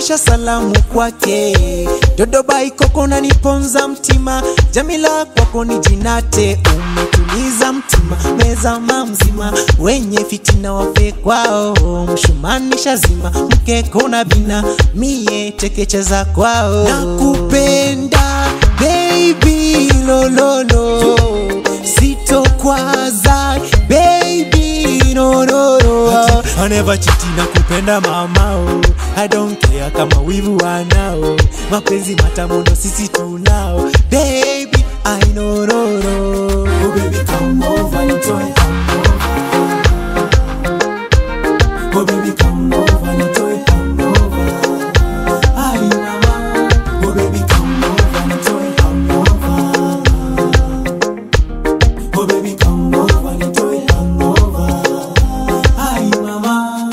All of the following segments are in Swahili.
peperusha salamu kwake dodoba ikoko naniponza mtima jamila kwako ni jinate umetuliza mtima mezama mzima wenye fitina wafe kwao mshumanisha zima mkeko na vina mie tekecheza kwao nakupenda baby lololo sitokwaza baby no, no, no. I never cheat na kupenda mamao I don't care kama wivu wanao mapenzi matamu ndo sisi tunao baby I know no, no. Oh baby come over nitoe hangover Oh baby come over nitoe hangover Ai mama Oh baby come over nitoe hangover Oh baby come over nitoe hangover Ai mama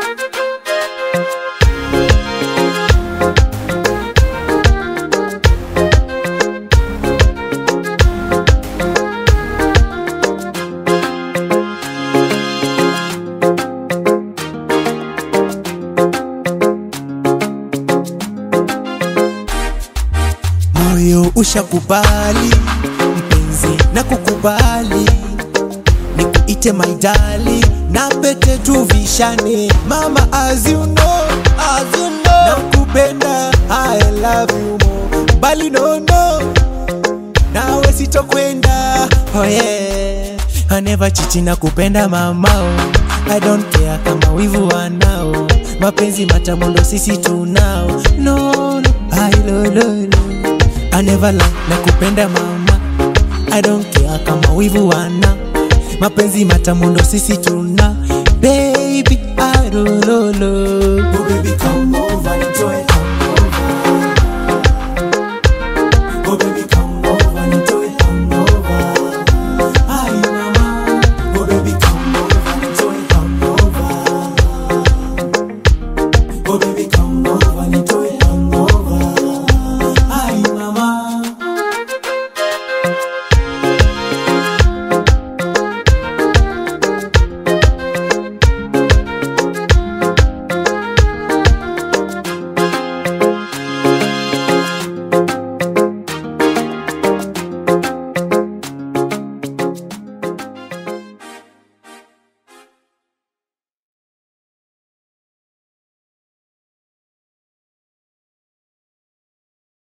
moyo ushakubali mpenzi na kukubali nikuite maidali na pete tuvishane mama as you know, as you know. nakupenda I love you more bali no no nawe sitokwenda oh yeah. I never chichi na kupenda mamao I don't care kama wivu wanao mapenzi matamu ndo sisi tunao no, no. I lo, lo, lo. I never lie na kupenda mama I don't care kama wivu wana mapenzi matamu ndo sisi tuna baby I lo, lo, lo.